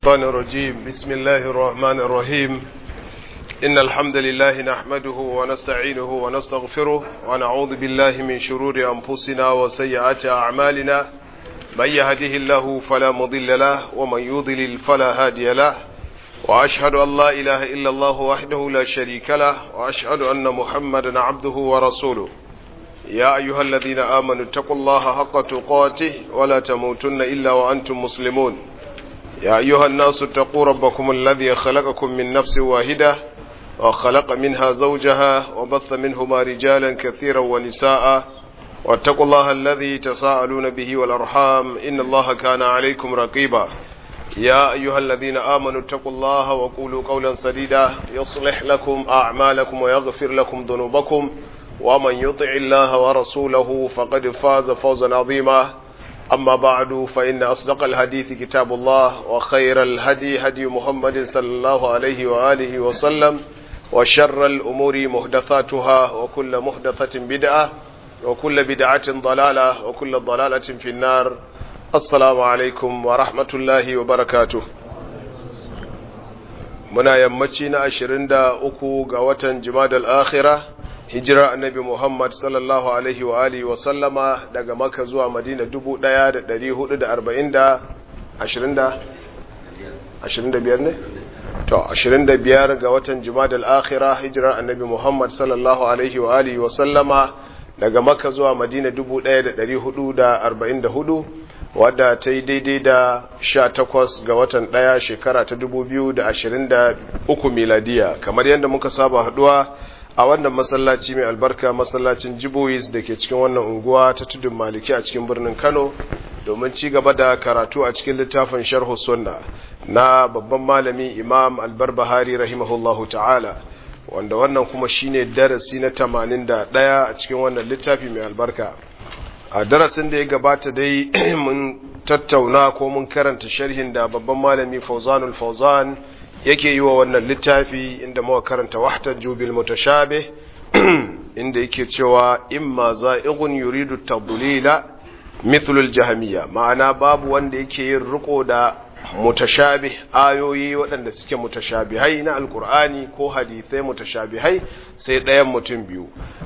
الشيطان الرجيم بسم الله الرحمن الرحيم إن الحمد لله نحمده ونستعينه ونستغفره ونعوذ بالله من شرور أنفسنا وسيئات أعمالنا من يهده الله فلا مضل له ومن يضلل فلا هادي له وأشهد أن لا إله إلا الله وحده لا شريك له وأشهد أن محمدا عبده ورسوله يا أيها الذين آمنوا اتقوا الله حق تقاته ولا تموتن إلا وأنتم مسلمون يا أيها الناس اتقوا ربكم الذي خلقكم من نفس واحدة وخلق منها زوجها وبث منهما رجالا كثيرا ونساء واتقوا الله الذي تساءلون به والأرحام إن الله كان عليكم رقيبا يا أيها الذين آمنوا اتقوا الله وقولوا قولا سديدا يصلح لكم أعمالكم ويغفر لكم ذنوبكم ومن يطع الله ورسوله فقد فاز فوزا عظيما أما بعد فإن أصدق الحديث كتاب الله وخير الهدي هدي محمد صلى الله عليه وآله وسلم وشر الأمور محدثاتها وكل محدثة بدعة وكل بدعة ضلالة وكل ضلالة في النار السلام عليكم ورحمة الله وبركاته muna yammaci na ashirin da uku ga watan jimadal akhira hijira annabi Muhammad sallallahu alaihi wa alihi wa sallama daga Makka zuwa Madina dubu ɗaya da ɗari hudu da arba'in da ashirin da ashirin da biyar ne? To, ashirin da biyar ga watan Jumadal Akhira hijirar annabi Muhammad sallallahu alaihi wa alihi wa sallama daga Makka zuwa Madina dubu ɗaya da ɗari hudu da arba'in da hudu wadda ta yi daidai da sha takwas ga watan ɗaya shekara ta dubu biyu da ashirin da uku miladiya kamar yadda muka saba haɗuwa a wannan masallaci mai albarka masallacin jibois da ke cikin wannan unguwa ta tudun maliki a cikin birnin kano domin ci gaba da karatu a cikin littafin sharhu sunna na babban malami imam albarbahari rahimahullahu ta'ala wanda wannan kuma shine darasi na tamanin da ɗaya a cikin wannan littafi mai albarka a darasin da ya gabata dai mun tattauna ko mun karanta sharhin da babban malami fauzanul fauzan yake yi wa wannan littafi inda muka karanta wahtar jubil mutashabih inda yake cewa imma za'ighun yuridu tadlila mithlul jahmiya ma'ana babu wanda yake yin riko da mutashabih ayoyi waɗanda suke mutashabihai na alkur'ani ko hadithai mutashabihai sai ɗayan mutum biyu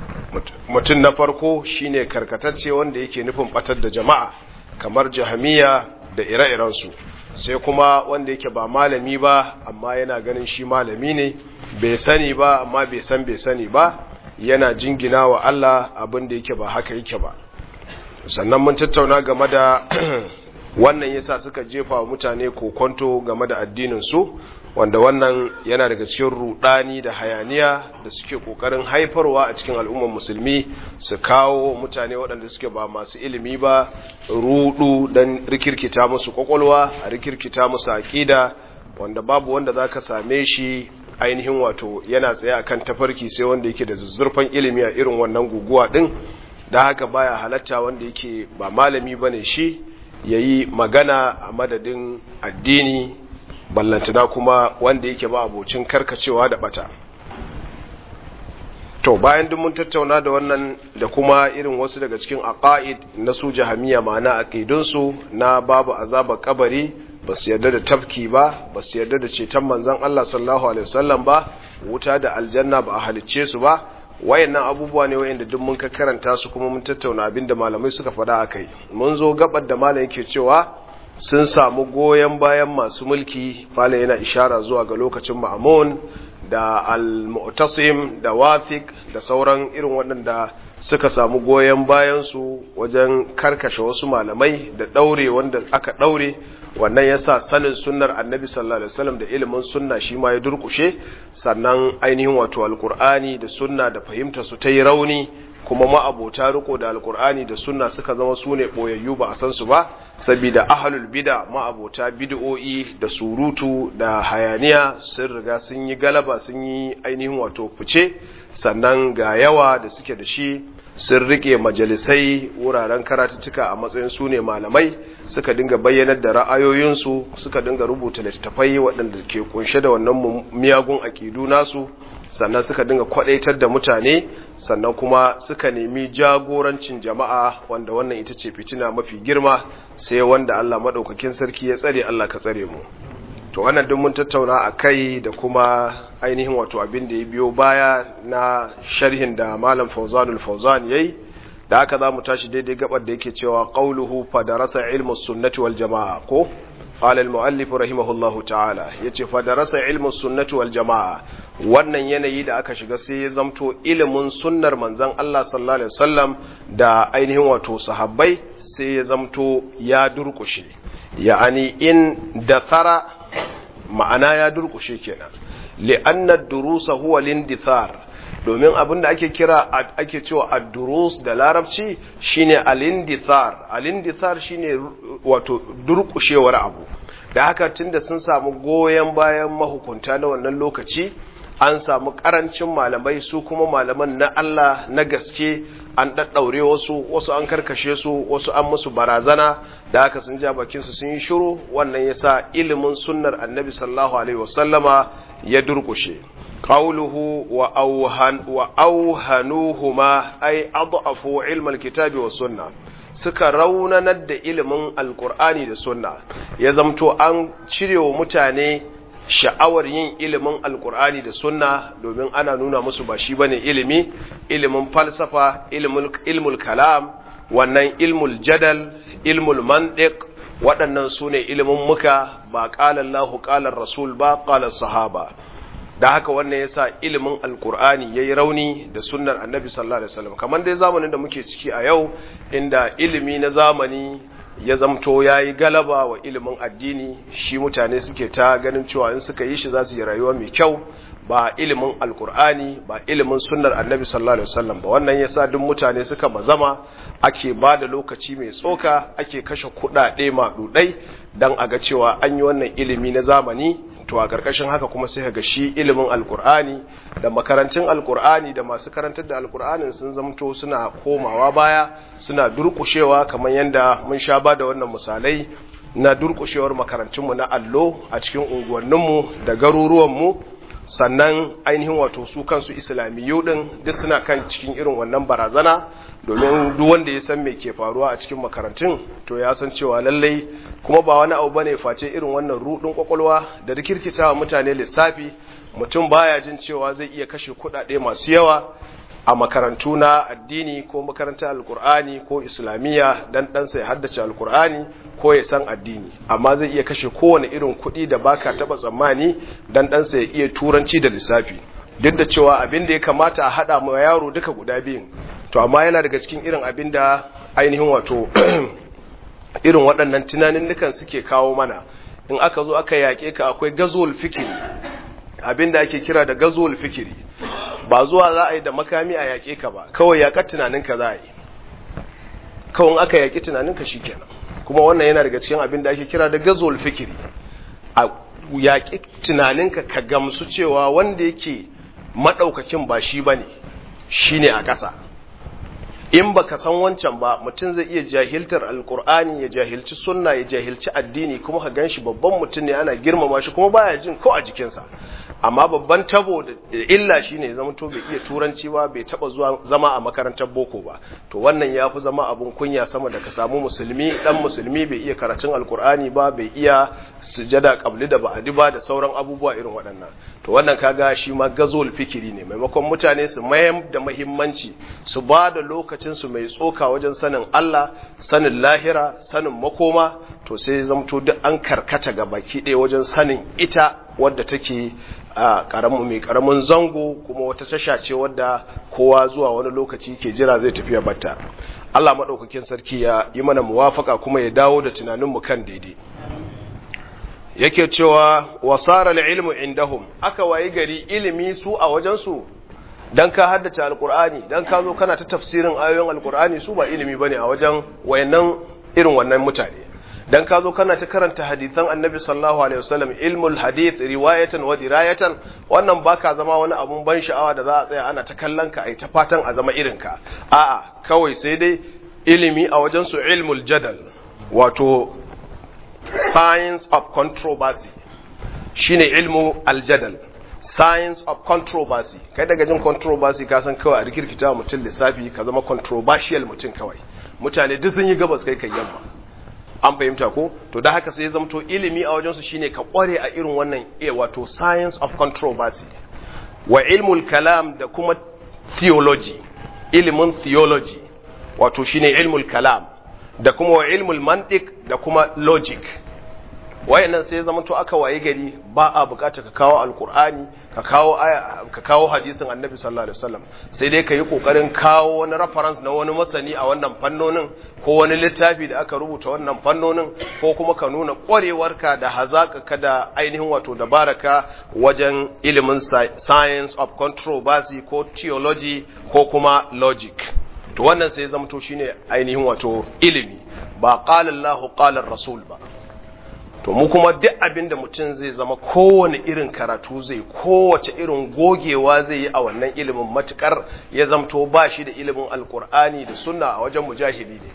mutum na farko shine karkatacce wanda yake nufin batar da jama'a kamar jahmiya da ire-irensu sai kuma wanda yake ba malami ba amma yana ganin shi malami ne bai sani ba amma bai san bai sani ba yana jingina wa Allah abin da yake ba haka yake ba sannan mun tattauna game da wannan yasa suka jefa wa mutane kokonto game da addinin su wanda wannan yana daga cikin rudani da hayaniya da suke kokarin haifarwa a cikin al'ummar musulmi su kawo mutane waɗanda suke ba masu ilimi ba rudu don rikirkita musu kwakwalwa a rikirkita musu aƙida wanda babu wanda za ka same shi ainihin wato yana tsaye akan tafarki sai wanda yake da zuzzurfan ilimi a irin wannan guguwa ɗin da haka baya halatta wanda yake ba malami ba ne shi ya yi magana a madadin addini ballantana kuma wanda yake ba abocin karkacewa da bata to bayan duk mun tattauna da wannan da kuma irin wasu daga cikin aqaid na su jahamiya ma'ana aqidunsu na babu azabar kabari ba su yarda da tafki ba ba su yarda da ceton manzon Allah sallallahu alaihi wasallam ba wuta da aljanna ba a halicce su ba wayannan abubuwa ne wayanda duk mun ka karanta su kuma mun tattauna abinda malamai suka faɗa akai mun zo gabar da malam yake cewa sun samu goyon bayan masu mulki malam yana ishara zuwa ga lokacin ma'amun da al-mu'tasim da wathiq da sauran irin waɗanda suka samu goyon bayan su wajen karkashe wasu malamai da daure wanda aka daure wannan yasa sanin sunnar annabi sallallahu alaihi wasallam da ilimin sunna shi ma ya durkushe sannan ainihin wato alqur'ani da sunna da fahimta su ta yi rauni kuma ma'abota riko da alkur'ani da sunna suka zama su ne ɓoyayyu ba a san su ba saboda ahalul bida ma'abota bid'o'i da surutu da hayaniya sun riga sun yi galaba sun yi ainihin wato fice sannan ga yawa da suke da shi sun rike majalisai wuraren karatuttuka a matsayin su ne malamai suka dinga bayyanar da ra'ayoyinsu suka dinga rubuta littattafai waɗanda ke kunshe da wannan miyagun aƙidu nasu sannan suka dinga kwadaitar da mutane sannan kuma suka nemi jagorancin jama'a wanda wannan ita ce fitina mafi girma sai wanda Allah madaukakin sarki ya tsare Allah ka tsare mu to wannan duk mun tattauna a kai da kuma ainihin wato abin da ya biyo baya na sharhin da malam fauzanul fauzan yayi da haka za mu tashi daidai gabar da yake cewa qauluhu fa darasa ilmu sunnati wal jamaa ko قال المؤلف رحمه الله تعالى yace fa darasa ilmu sunnati wal jamaa wannan yanayi da aka shiga sai ya zamto ilimin sunnar manzon Allah sallallahu alaihi wasallam da ainihin wato sahabbai sai ya zamto ya durkushe ya'ani in dathara ma'ana ya durkushe kenan li'anna ad-durusa huwa lindithar domin abin da ake kira ake cewa ad-durus da larabci shine al-indithar al-indithar shine wato durkushewar abu da haka tunda sun samu goyen bayan mahukunta na wannan lokaci an samu karancin malamai su kuma malaman na Allah na gaske an daddaure wasu wasu an karkashe su wasu an musu barazana da haka sun ja bakin su sun yi shiru wannan yasa ilimin sunnar annabi sallallahu alaihi wasallama ya durkushe قوله وأوهن وأوهنوهما أي أضعفوا علم الكتاب والسنة suka raunanar da ilimin alkur'ani da sunna ya zamto an cire wa mutane sha'awar yin ilimin alkur'ani da sunna domin ana nuna musu ba shi bane ilimi ilimin falsafa ilmul kalam wannan ilmul jadal ilmul mantiq waɗannan su ne ilimin muka ba ƙalallahu ƙalar rasul ba ƙalar sahaba da haka wannan yasa ilimin alkur'ani yayi rauni da sunnar annabi sallallahu alaihi wasallam kamar dai zamanin da muke ciki a yau inda ilimi na zamani ya zamto yayi galaba wa ilimin addini shi mutane suke ta ganin cewa in suka yi shi za su yi rayuwa mai kyau ba ilimin alkur'ani ba ilimin sunnar annabi sallallahu alaihi wasallam ba wannan yasa duk mutane suka bazama ake ba da lokaci mai tsoka ake kashe kuɗaɗe maɗuɗai don a ga cewa an yi wannan ilimi na zamani to a ƙarƙashin haka kuma sai ga shi ilimin alkur'ani da makarantun alkur'ani da masu karantar da alkur'anin sun zamto suna komawa baya suna durƙushewa kamar yadda mun sha ba da wannan misalai na durƙushewar makarantunmu na allo a cikin unguwanninmu da garuruwanmu sannan ainihin wato su kansu islamiyu din duk suna kan cikin irin wannan barazana domin duk wanda ya san me ke faruwa a cikin makarantun to ya san cewa lallai kuma ba wani abu bane face irin wannan rudin kwakwalwa da rikirkitawa mutane lissafi mutum baya jin cewa zai iya kashe kuɗaɗe masu yawa a makarantu na addini ko makarantar alkur'ani ko islamiyya dan ɗansa ya haddace alkur'ani ko ya san addini amma zai iya kashe kowane irin kuɗi da baka taɓa tsammani dan ɗansa ya iya turanci da lissafi duk da cewa abin da ya kamata a haɗa ma yaro duka guda biyun to amma yana daga cikin irin abin da ainihin wato irin waɗannan tunanin suke kawo mana in aka zo aka yaƙe ka akwai gazuwal fikiri abin da ake kira da gazuwal fikiri ba zuwa za a yi da makami a yaƙe ka ba kawai yaƙar tunaninka za a yi kawai aka yaƙi tunaninka shi kenan kuma wannan yana daga cikin abin da ake kira da gazuwal fikiri a yaƙi tunaninka ka gamsu cewa wanda yake maɗaukakin ba shi ba ne shi ne a ƙasa in ba ka san wancan ba mutum zai iya jahiltar alkur'ani ya jahilci sunna ya jahilci addini kuma ka gan shi babban mutum ne ana girmama shi kuma baya jin ko a jikinsa amma babban tabo da illa shi ne zama to bai iya turanci ba bai taba zuwa zama a makarantar boko ba to wannan ya fi zama abun kunya sama da ka samu musulmi dan musulmi bai iya karatun alkur'ani ba bai iya sujada kabli da ba'adi ba da sauran abubuwa irin waɗannan to wannan kaga shi ma gazol fikiri ne maimakon mutane su mayar da muhimmanci su ba da lokacin su mai tsoka wajen sanin Allah sanin lahira sanin makoma to sai zamto duk an karkata ga baki ɗaya wajen sanin ita wadda take a karamin mai karamin zango kuma wata tasha ce wadda kowa zuwa wani lokaci ke jira zai tafiya batta Allah madaukakin sarki ya yi mana muwafaka kuma ya dawo da tunanin mu kan daidai yake cewa wasara ilmu indahum aka wayi gari ilimi su a wajen su dan ka haddace alqur'ani dan ka zo kana ta tafsirin ayoyin alqur'ani su ba ilimi bane a wajen wayannan irin wannan mutane dan ka zo kana ta karanta hadithan annabi sallallahu alaihi wasallam ilmul hadith riwayatan wa dirayatan wannan baka zama wani abun ban sha'awa da za a tsaya ana ta kallon ka ai ta fatan a zama irin ka a'a kawai sai dai ilimi a wajen su ilmul jadal wato science of controversy shine ilmu aljadal science of controversy kai daga jin controversy ka san kawai a rikirkita mutum lissafi ka zama controversial mutum kawai mutane duk sun yi gabas kai kai yamma an fahimta ko to da haka sai ya zamto ilimi a wajensu shine ka kware a irin wannan e wato science of controversy wa ilmul kalam da kuma theology ilimin theology wato shine ilmul kalam da kuma wa ilmul mantiq da kuma logic wayannan sai zama to aka waye gari ba a bukata ka kawo alkur'ani ka kawo ka kawo hadisin annabi sallallahu alaihi wasallam sai dai ka yi kokarin kawo wani reference na wani masani a wannan fannonin ko wani littafi da aka rubuta wannan fannonin ko kuma ka nuna kwarewarka da hazaka da ainihin wato dabaraka wajen ilimin science of controversy ko theology ko kuma logic to wannan sai zama to shine ainihin wato ilimi ba qala Allahu qala rasul ba to mu kuma duk abin da mutum zai zama kowane irin karatu zai kowace irin gogewa zai yi a wannan ilimin matukar ya zamto ba shi da ilimin alkur'ani da sunna a wajen mujahili ne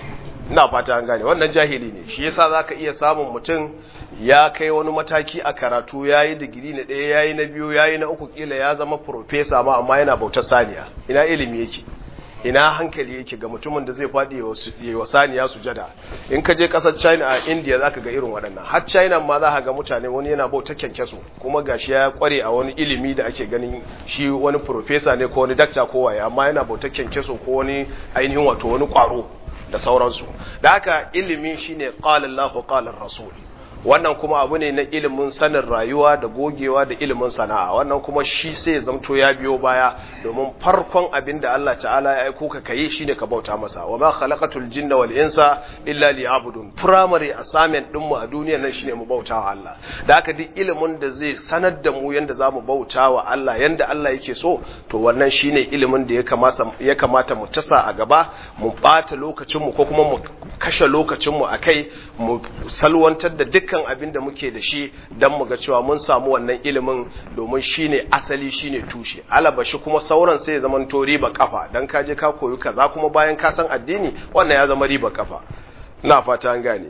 ina fata an gane wannan jahili ne shi yasa zaka iya samun mutum ya kai wani mataki a karatu yayi digiri na ɗaya yayi na biyu yayi na uku kila ya zama professor ma amma yana bautar saniya ina ilimi yake ina hankali yake ga mutumin da zai faɗi ya wa saniya sujada in ka je ƙasar china a india za ka ga irin waɗannan har china ma za ka ga mutane wani yana bauta kyankyaso kuma gashi ya kware a wani ilimi da ake ganin shi wani profesa ne ko wani dakta ko waye amma yana bauta kyankyaso ko wani ainihin wato wani ƙwaro da sauransu da haka ilimi shine qala Allahu qala rasul wannan kuma abu ne na ilimin sanin rayuwa da gogewa da ilimin sana'a wannan kuma shi sai zamto ya biyo baya domin farkon abin da Allah ta'ala ya aiko ka kai shine ka bauta masa wa ma khalaqatul jinna wal insa illa liya'budun primary assignment din mu a duniyar nan shine mu bauta wa Allah da haka duk ilimin da zai sanar da mu yanda zamu bauta wa Allah yanda Allah yake so to wannan shine ilimin da ya kamata ya kamata mu tasa a gaba mu bata lokacin mu ko kuma mu kashe lokacin mu akai mu salwantar da dukkan dukkan abin da muke da shi don mu ga cewa mun samu wannan ilimin domin shine asali shine tushe alaba shi kuma sauran sai ya zama to riba kafa dan ka je ka koyi kaza kuma bayan ka san addini wannan ya zama riba kafa ina fata an gane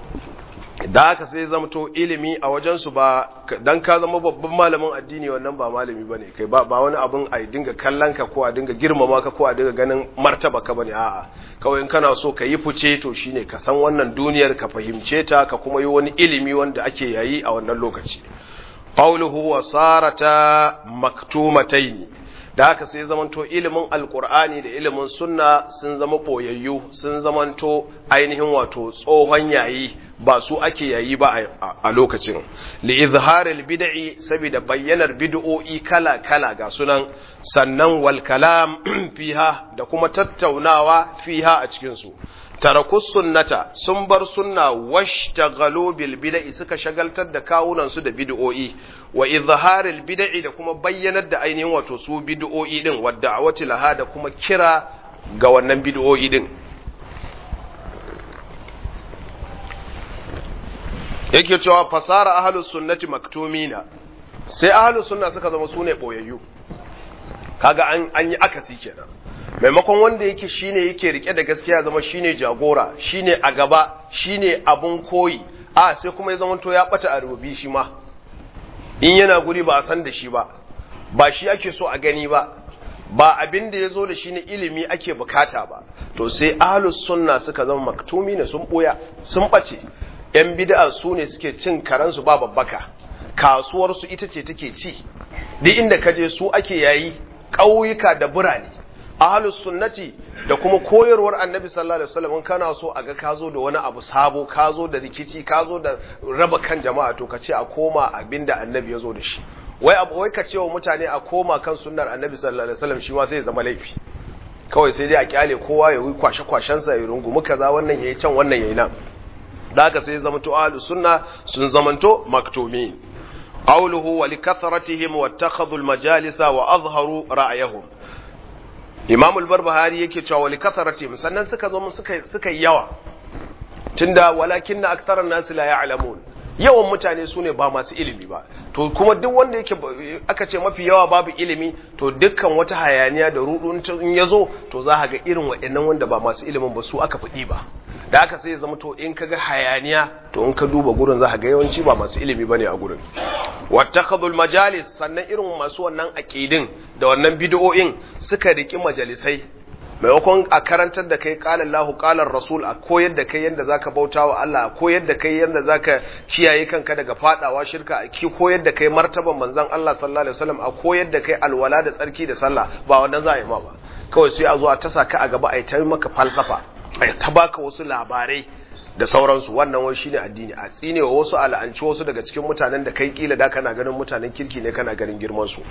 da haka sai zama to ilimi a wajensu ba dan ka zama babban malamin addini wannan ba malami bane kai ba ba wani abun a dinga kallon ka ko a dinga girmama ka ko a dinga ganin martaba ka bane a'a kawai in kana so ka yi fice to shine ka san wannan duniyar ka fahimce ta ka kuma yi wani ilimi wanda ake yayi a wannan lokaci qawluhu wa sarata maktumataini da haka sai zamanto ilimin alkur'ani da ilimin sunna sun zama boyayyu sun zamanto ainihin wato tsohon yayi ba su ake yayi ba a lokacin li izharil bid'i saboda bayyanar bid'o'i kala kala ga sunan sannan wal kalam fiha da kuma tattaunawa fiha a cikin su tarakus sunnata sun bar sunna washtaghalu bil bid'i suka shagaltar da kawunan su da bid'o'i wa izharil bid'i da kuma bayyanar da ainihin wato su bid'o'i din wa da'awati laha da kuma kira ga wannan bid'o'i din yake cewa fasara ahlus sunnati maktumina sai ahlus sunna suka zama sune boyayyu kaga an an yi akasi kenan maimakon wanda yake shine yake rike da gaskiya zama shine jagora shine a gaba shine abun koyi a sai kuma ya zama to ya bata a rububi shi ma in yana guri ba a san da shi ba ba shi ake so a gani ba ba abin da ya zo da shi ne ilimi ake bukata ba to sai ahlus sunna suka zama maktumi ne sun boya sun bace yan bid'a su ne suke cin karansu ba babbaka kasuwar su ita ce take ci duk inda kaje su ake yayi ƙauyuka da birane ahlus sunnati da kuma koyarwar annabi sallallahu alaihi wasallam kana so a ga ka zo da wani abu sabo ka zo da rikici ka zo da raba kan jama'a to ka ce a koma abinda annabi ya zo da shi wai abu wai ka ce wa mutane a koma kan sunnar annabi sallallahu alaihi wasallam shi ma sai ya zama laifi kawai sai dai a kyale kowa ya yi kwashe kwashen sa ya rungumi kaza wannan yayi can wannan yayi nan da haka sai zamanto ahlus sunna sun zamanto maktumin qawluhu wa likathratihim wattakhadhu almajalisa wa azharu ra'yahum Imam al-Barbahari yake cewa wa likathratihim sannan suka zo suka suka yawa tunda walakinna aktharan nas la ya'lamun yawan mutane su ne ba masu ilimi ba to kuma duk wanda yake aka ce mafi yawa babu ilimi to dukkan wata hayaniya da rudu in ya zo to za ga irin waɗannan wanda ba masu ilimin ba su aka faɗi ba da aka sai zama to in kaga hayaniya to in ka duba gurin za ga yawanci ba masu ilimi bane a gurin wattakhadul majalis sannan irin masu wannan aqidin da wannan bid'o'in suka riki majalisai maimakon a karantar da kai qala Allahu qala Rasul a koyar da kai yanda zaka bauta wa Allah a koyar da kai yanda zaka kiyaye kanka daga fadawa shirka a ki koyar da kai martaban manzon Allah sallallahu alaihi wasallam a koyar da kai alwala da tsarki da sallah ba wannan za a yi ma ba kawai sai a zo a tasa ka a gaba a yi ta maka falsafa a ta baka wasu labarai da sauransu wannan wai shine addini a tsine wa wasu al'anci wasu daga cikin mutanen da kai kila da kana ganin mutanen kirki ne kana ganin girman su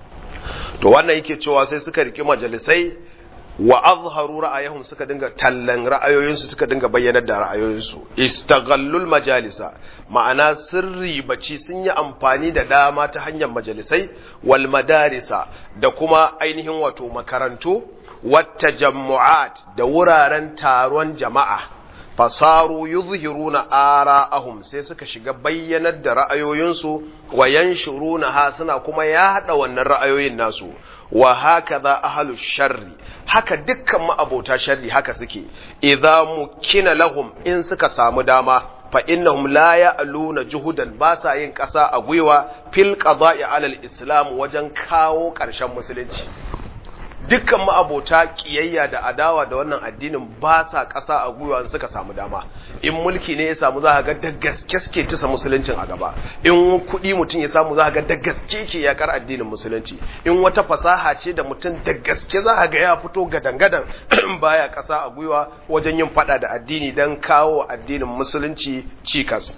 to wannan yake cewa sai suka riki majalisai wa azharu ra'ayahum suka dinga tallan ra'ayoyinsu suka dinga bayyanar da ra'ayoyinsu istaghallul majalisa ma'ana sirri baci sun yi amfani da dama ta hanyar majalisai wal madarisa da kuma ainihin wato makarantu wata jammu'at da wuraren taron jama'a fasaru yuzhiruna ara'ahum sai suka shiga bayyanar da ra'ayoyinsu wa yanshuruna ha suna kuma yada wannan ra'ayoyin nasu wa hakaza ahlu sharri haka dukkan ma'abota sharri haka suke idza mukina lahum in suka samu dama fa innahum la ya'luna juhudan ba sa yin ƙasa a gwiwa fil qada'i alal islam wajen kawo ƙarshen musulunci dukkan ma'abota kiyayya da adawa da wannan addinin ba sa ƙasa a gwiwa suka samu dama in mulki ne ya samu za ga da gaske suke tisa musuluncin a gaba in kuɗi mutum ya samu za ga da gaske ke yakar addinin musulunci in wata fasaha ce da mutum da gaske za ga ya fito gadan-gadan baya ƙasa a gwiwa wajen yin faɗa da addini don kawo addinin musulunci cikas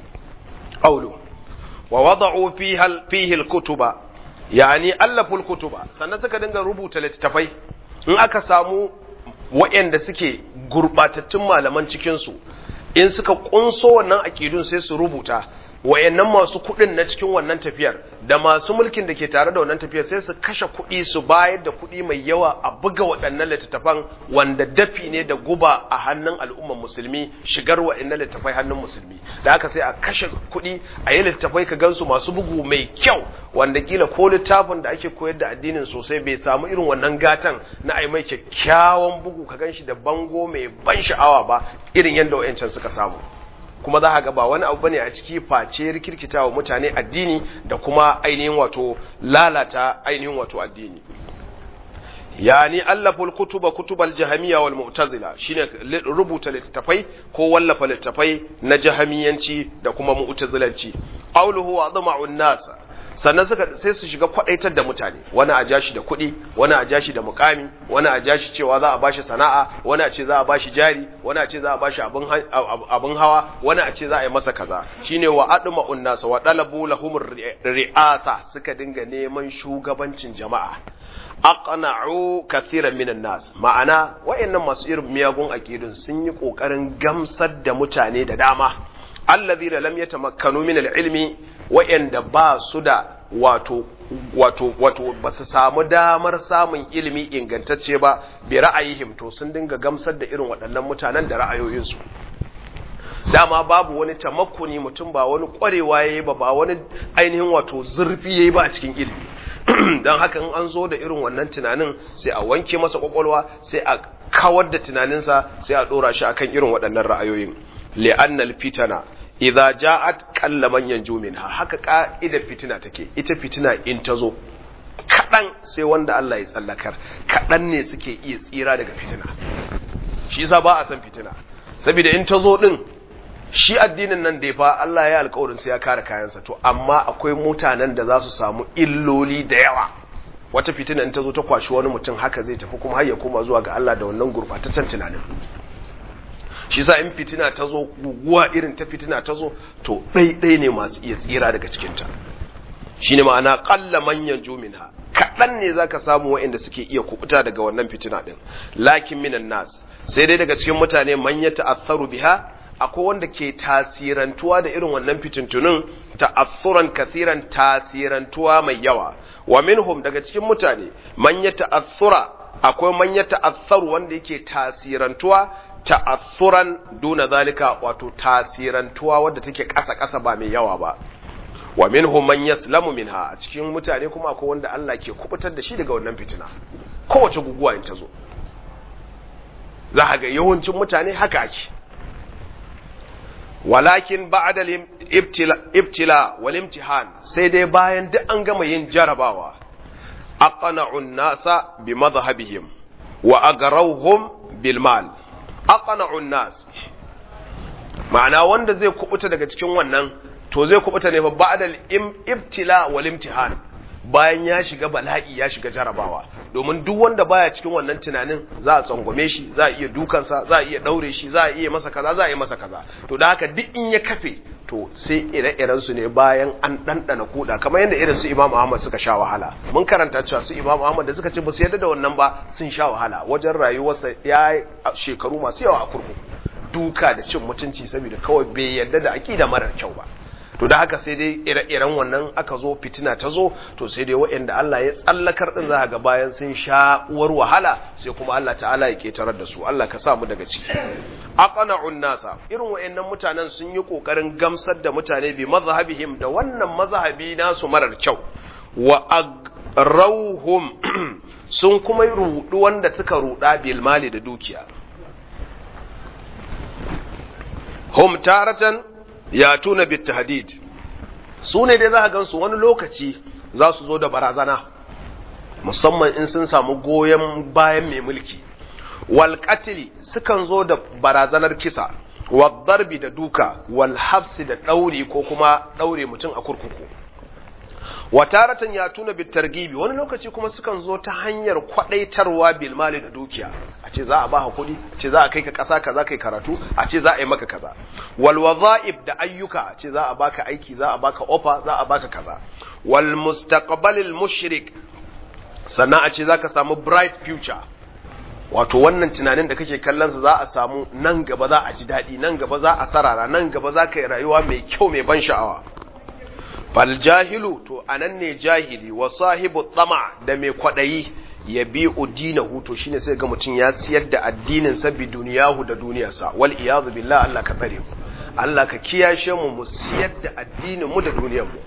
aulu wa wada'u fihi al-kutuba yani allaful kutuba sannan suka dinga rubuta littattafai in aka samu waɗanda suke gurbatattun malaman cikinsu in suka kunso wannan aƙidun sai su rubuta wayannan masu kuɗin na cikin wannan tafiyar da masu mulkin da ke tare da wannan tafiyar sai su kashe kuɗi su bayar da kuɗi mai yawa a buga waɗannan littattafan wanda dafi ne da guba a hannun al'umman musulmi shigar waɗannan littattafai hannun musulmi da haka sai a kashe kuɗi a yi littattafai ka gansu masu bugu mai kyau wanda kila ko littafin da ake koyar da addinin sosai bai samu irin wannan gatan na ai mai kyakkyawan bugu ka ganshi da bango mai ban sha'awa ba irin yadda wayancan suka samu kuma za ga ba wani abu bane a ciki face rikirkita wa mutane addini da kuma ainihin wato lalata ainihin wato addini yani allaful kutuba kutubal jahamiyya wal mu'tazila shine rubuta littafai ko wallafa littafai na jahamiyanci da kuma mu'tazilanci qawluhu wa adma'un nas sannan suka sai su shiga kwadaitar da mutane wani a jashi da kuɗi wani a jashi da mukami wani a jashi cewa za a bashi sana'a wani a ce za a bashi jari wani a ce za a bashi abin hawa wani a ce za a yi masa kaza shine wa adma unnasa wa dalabu lahum ri'asa suka dinga neman shugabancin jama'a aqna'u kathiran minan nas ma'ana wayannan masu irin miyagun aqidun sun yi kokarin gamsar da mutane da dama allazina lam yatamakkanu min al-ilmi wa'yanda ba su da wato wato wato ba su samu damar samun ilimi ingantacce ba bi ra'ayihim to sun dinga gamsar da irin waɗannan mutanen da ra'ayoyinsu dama babu wani tamakkuni mutum ba wani ƙwarewa yayi ba ba wani ainihin wato zurfi yayi ba a cikin ilimi don haka in an zo da irin wannan tunanin sai a wanke masa kwakwalwa sai a kawar da tunaninsa sai a ɗora shi akan irin waɗannan ra'ayoyin li'annal fitana idza ja'at qalla man yanju minha haka ka'idar fitina take ita fitina in ta zo kadan sai wanda Allah ya tsallakar kadan ne suke iya tsira daga fitina shi yasa ba a san fitina saboda in ta zo din shi addinin nan da fa Allah ya alƙawarin sai ya kare kayansa to amma akwai mutanen da za su samu illoli da yawa wata fitina in ta zo ta kwashi wani mutum haka zai tafi kuma har ya koma zuwa ga Allah da wannan gurbataccen tunanin shi sa in fitina ta zo guguwa irin ta fitina ta zo to ɗaiɗai ne masu iya tsira daga cikinta shi ne ma'ana ƙalla manyan juminha kaɗan ne za ka samu waɗanda suke iya kubuta daga wannan fitina ɗin lakin minan nas sai dai daga cikin mutane manya ta'assaru biha akwai wanda ke tasirantuwa da irin wannan fitintunin ta'assuran kasiran tasirantuwa mai yawa wa minhum daga cikin mutane manya ta'assura akwai manya ta'assaru wanda yake tasirantuwa ta'assuran duna zalika wato tasirantuwa wadda take ƙasa-ƙasa ba mai yawa ba wa minhum man yaslamu minha a cikin mutane kuma akwai wanda Allah ke kubutar da shi daga wannan fitina kowace guguwa in ta zo za ga yawancin mutane haka ake walakin ba'da ibtila ibtila wal imtihan sai dai bayan duk an gama yin jarabawa aqna'un nasa bi madhhabihim wa agarawhum bil mal aqna'un nas ma'ana wanda zai kubuta daga cikin wannan to zai kubuta ne fa ba'dal ibtila wal imtihan bayan ya shiga bala'i ya shiga jarabawa domin duk wanda baya cikin wannan tunanin za a tsangwame shi za a iya dukansa za a iya daure shi za a iya masa kaza za a iya masa kaza to da haka duk in ya kafe to sai ire-iren su ne bayan an ɗanɗana kuɗa kamar yadda irin su Imam Ahmad suka sha wahala mun karanta cewa su Imam Ahmad da suka ce ba su yarda da wannan ba sun sha wahala wajen rayuwarsa ya shekaru masu yawa a kurkuku duka da cin mutunci saboda kawai bai yarda da aƙida mara kyau ba to da haka sai dai ire-iren wannan aka zo fitina ta zo to sai dai waɗanda Allah ya tsallakar din za ga bayan sun sha uwar wahala sai kuma Allah ta'ala ya ketarar da su Allah ka sa mu daga ciki aqna'un nasa irin waɗannan mutanen sun yi kokarin gamsar da mutane bi mazhabihim da wannan mazhabi nasu marar kyau wa agrauhum sun kuma rudu wanda suka ruda bil mali da dukiya hum taratan ya tuna bit tahdid su ne dai za ka gansu wani lokaci za su zo da barazana musamman in sun samu goyon bayan mai mulki wal qatli sukan zo da barazanar kisa wal darbi da duka wal hafsi da dauri ko kuma daure mutum a kurkuku wa taratan ya tuna bit targibi wani lokaci kuma sukan zo ta hanyar kwadaitarwa bil mali da dukiya a ce za a baka kuɗi a ce za a kai ka ƙasa kaza kai karatu a ce za a yi maka kaza wal wadha'ib da ayyuka a ce za a baka aiki za a baka ofa za a baka kaza wal mustaqbalil mushrik sannan a ce za ka samu bright future wato wannan tunanin da kake kallon sa za a samu nan gaba za a ji daɗi nan gaba za a sarara nan gaba za ka yi rayuwa mai kyau mai ban sha'awa fal jahilu to anan ne jahili wa sahibu tsama da mai kwaɗayi ya bi udinahu to shine sai ga mutum ya siyar da addinin sa bi duniyahu da duniyarsa wal iyazu billah Allah ka tsare mu Allah ka kiyashe mu mu siyar da addinin mu da duniyar mu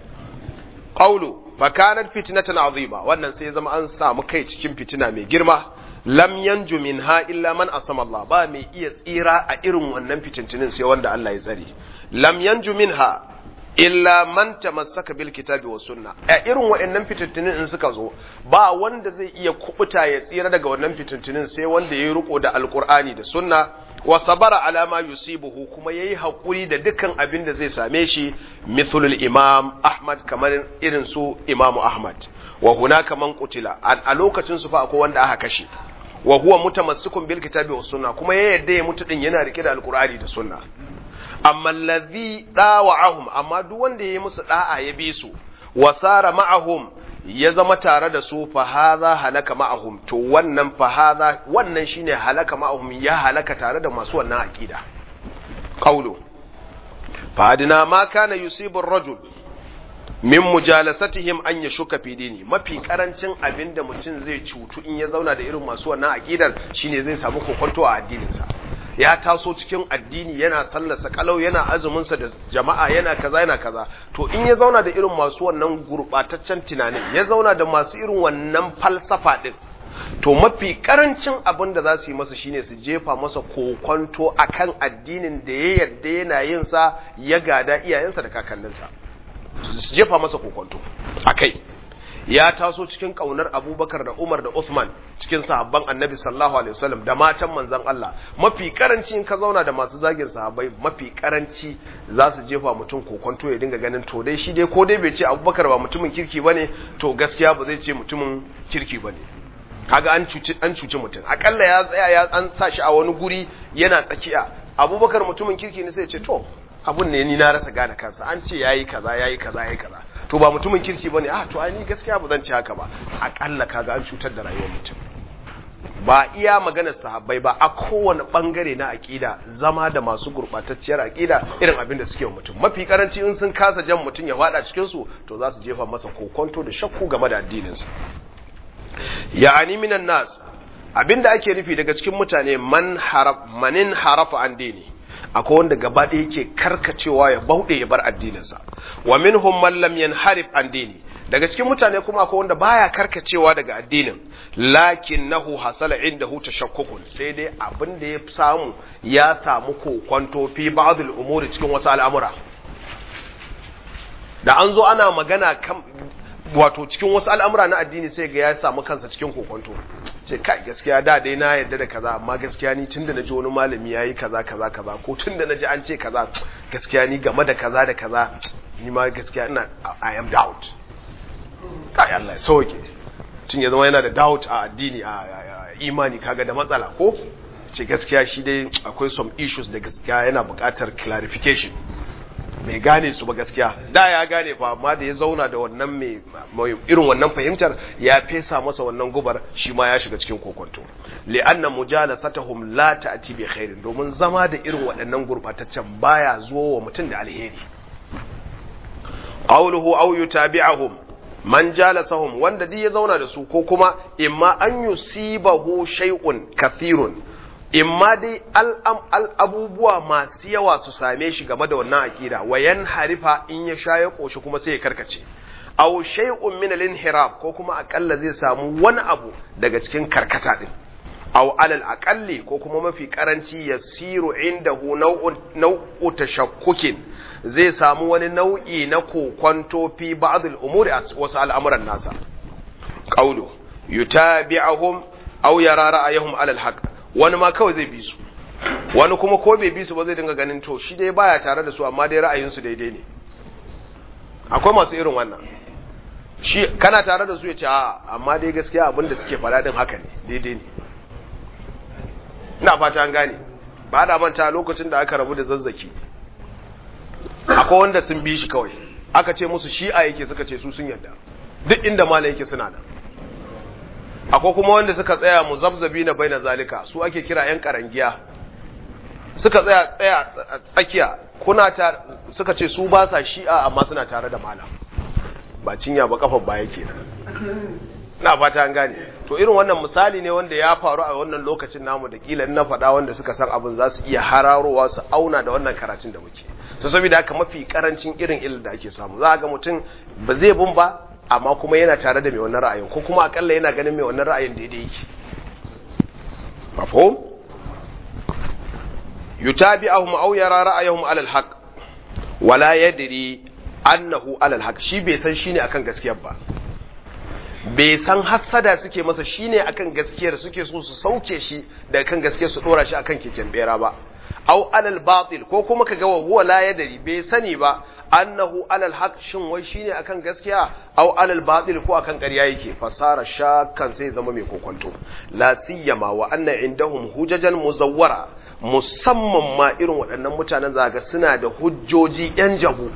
qawlu fa kanat fitnatan azima wannan sai zama an samu kai cikin fitina mai girma lam yanju minha illa man asama Allah ba mai iya tsira a irin wannan fitintinin sai wanda Allah ya tsare lam yanju minha illa man tamassaka bil kitabi was sunna a irin waɗannan fitintinin in suka zo ba wanda zai iya kubuta ya tsira daga wannan fitintinin sai wanda yayi riko da alqur'ani da sunna wa sabara ala ma yusibuhu kuma yayi hakuri da dukkan abin da zai same shi mithlul imam ahmad kamar irin su imamu ahmad wa hunaka man qutila a lokacin su fa akwai wanda aka kashe wa huwa mutamassikun bil kitabi was sunna kuma ya yadda ya mutu din yana rike da alqur'ani da sunna amma allazi dawa'ahum amma duk wanda yayi musu da'a ya bi su wasara ma'ahum ya zama tare da su fa hadha halaka ma'ahum to wannan fa hadha wannan shine halaka ma'ahum ya halaka tare da masu wannan aqida qawlu fa adna ma kana yusibu ar-rajul min mujalasatihim an yashuka fi dini mafi karancin abinda mutum zai cutu in ya zauna da irin masu wannan aqidar shine zai samu kokonto a addininsa ya taso cikin addini yana sallarsa kalau yana azuminsa da jama'a yana kaza yana kaza to in ya zauna da irin masu wannan gurbataccen tunanin ya zauna da masu irin wannan falsafa din to mafi karancin abin da za su yi masa shine su jefa masa kokonto akan addinin da ya yarda yana yin sa ya gada iyayensa da kakanninsa su jefa masa kokonto akai ya taso cikin kaunar abubakar da umar da Uthman cikin sahabban annabi sallallahu alaihi wasallam da matan manzon Allah mafi karanci in ka zauna da masu zagin sahabbai mafi karanci za su jefa mutum kokonto ya dinga ganin to dai shi dai ko dai bai ce abubakar ba mutumin kirki bane to gaskiya ba zai ce mutumin kirki bane kaga an cuci an cuci mutum akalla ya tsaya ya an sa shi a wani guri yana tsakiya abubakar mutumin kirki ne sai ya ce to abun ne ni na rasa gane kansa an ce yayi kaza yayi kaza yayi kaza to ba mutumin kirki bane ah to ai ni gaskiya ba zan ci haka ba akalla kaga an cutar da rayuwar mutum ba iya maganar sahabbai ba a kowane bangare na aqida zama da masu gurbatacciyar aqida irin abin da suke wa mutum mafi karanci in sun kasa jan mutum ya fada cikin su to za su jefa masa kokonto da shakku game da addinin sa ya'ani minan nas abinda ake nufi daga cikin mutane man haraf manin harafa an dini akwai wanda gaba ɗaya yake karkacewa ya bauɗe ya bar addininsa wa minhum man lam yanharif an dini daga cikin mutane kuma akwai wanda baya karkacewa daga addinin lakinnahu hasala indahu tashakkukun sai dai abin da ya samu ya samu kokonto fi ba'd al-umuri cikin wasu al'amura da an zo ana magana kan wato cikin wasu al'amura na addini sai ga ya samu kansa cikin kokonto ce kai gaskiya da dai na yarda da kaza amma gaskiya ni tunda naji wani malami yayi kaza kaza kaza ko tunda naji an ce kaza gaskiya ni game da kaza da kaza ni ma gaskiya ina I am doubt kai Allah ya sauke tun ya zama yana da doubt a addini a imani kaga da matsala ko ce gaskiya shi dai akwai some issues da gaskiya yana buƙatar clarification mai gane su ba gaskiya da ya gane fa amma da ya zauna da wannan mai irin wannan fahimtar ya fesa masa wannan gubar shi ma ya shiga cikin kokonto li'anna mujalasatuhum la ta'ti bi khairin domin zama da irin waɗannan gurbataccen baya zuwa wa mutum da alheri qawluhu aw yutabi'uhum man jalasahum wanda duk ya zauna da su ko kuma imma an yusibahu shay'un kathirun imma dai al'abubuwa masu yawa su same shi game da wannan aƙida wayan harifa in ya sha ya ƙoshi kuma sai ya karkace aw shay'un min al-inhirab ko kuma akalla zai samu wani abu daga cikin karkata din aw alal aqalli ko kuma mafi karanci yasiru indahu naw'un naw'u tashakkukin zai samu wani nau'i na kokwanto fi ba'd al-umuri wasu al'amuran nasa qawlu yutabi'uhum aw yara ra'ayahum alal haqq wani ma kawai zai bi su wani kuma ko bai bi su ba zai dinga ganin to shi dai baya tare da su amma dai ra'ayinsu daidai ne akwai masu irin wannan shi kana tare da su ya ce a amma dai gaskiya abin da suke faɗa din haka ne daidai ne ina fata an gane ba da manta lokacin da aka rabu da zazzaki akwai wanda sun bi shi kawai aka ce musu shi'a yake suka ce su sun yarda duk inda mala yake suna nan akwai kuma wanda suka tsaya muzabzabi na bai na zalika su ake kira 'yan karangiya suka tsaya tsaya tsakiya kuna ta suka ce su ba sa shi'a amma suna tare da malam ba cinya ba kafar baya ke na fata an gane to irin wannan misali ne wanda ya faru a wannan lokacin namu da kila na faɗa wanda suka san abin za su iya hararowa su auna da wannan karatun da muke to saboda haka mafi karancin irin ilil da ake samu za ga mutum ba zai bin ba amma kuma yana tare da mai wannan ra'ayin ko kuma akalla yana ganin mai wannan ra'ayin daidai yake mafhum yutabi'uhum aw yara ra'ayahum 'ala al-haq wala yadri annahu 'ala al-haq shi bai san shine akan gaskiyar ba bai san hassada suke masa shine akan gaskiyar suke so su sauke shi daga kan gaskiyar su dora shi akan keken bera ba aw alal batil ko kuma kaga wa huwa la yadri bai sani ba annahu alal haq shin wai shine akan gaskiya aw alal batil ko akan ƙarya yake fasara shakkan sai zama mai kokonto la siyama wa anna indahum hujajan muzawwara musamman ma irin waɗannan mutanen zaga suna da hujjoji yan jabu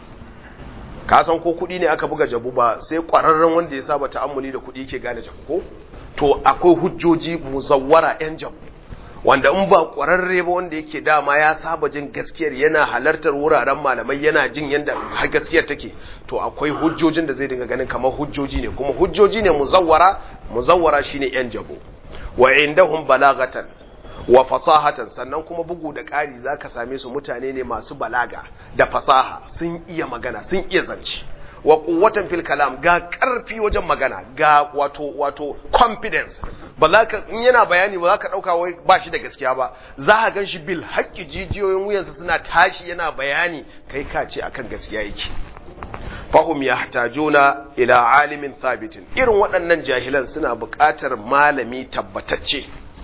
ka san ko kuɗi ne aka buga jabu ba sai ƙwararren wanda ya saba ta'ammuli da kuɗi yake gane jabu ko to akwai hujjoji muzawwara yan jabu wanda in ba ƙwararre ba wanda yake dama ya saba jin gaskiyar yana halartar wuraren malamai yana jin yadda gaskiyar take to akwai hujjojin da zai dinga ganin kamar hujjoji ne kuma hujjoji ne muzawwara muzawwara shine yan jabo wa indahum balagatan wa fasahatan sannan kuma bugu da ƙari zaka same su mutane ne masu balaga da fasaha sun iya magana sun iya zance wa quwwatan fil kalam ga karfi wajen magana ga wato wato confidence ba za ka in yana bayani ba za ka dauka wai ba shi da gaskiya ba za ka gan shi bil haƙƙi jijiyoyin wuyansa suna tashi yana bayani kai ka ce akan gaskiya yake fahum yahtajuna ila alimin thabitin irin waɗannan jahilan suna buƙatar malami tabbatacce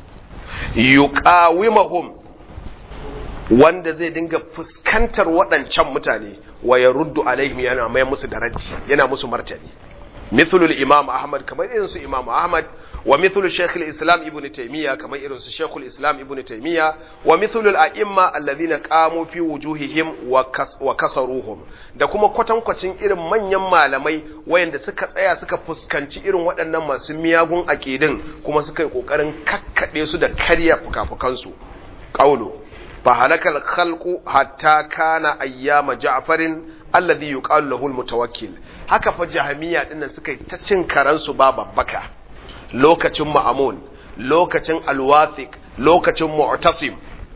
yuqawimahum wanda zai dinga fuskantar waɗancan mutane wa ya ruddu alaihim yana mai musu da raddi yana musu martani mithlul imam ahmad kamar irin su imam ahmad wa mithlul shaykh islam ibn taymiya kamar irin su shaykh islam ibn taymiya wa mithlul a'imma alladhina qamu fi wujuhihim wa kasaruhum da kuma kwatankwacin irin manyan malamai wayanda suka tsaya suka fuskanci irin waɗannan masu miyagun aqidin kuma suka yi kokarin kakkade su da karya fukafukansu qawlu فهلك الخلق حتى كان ايام جعفر الذي يقال له المتوكل haka fa jahamiya dinnan suka yi ta cin karansu ba babbaka lokacin ma'amun lokacin alwathiq lokacin mu'tasim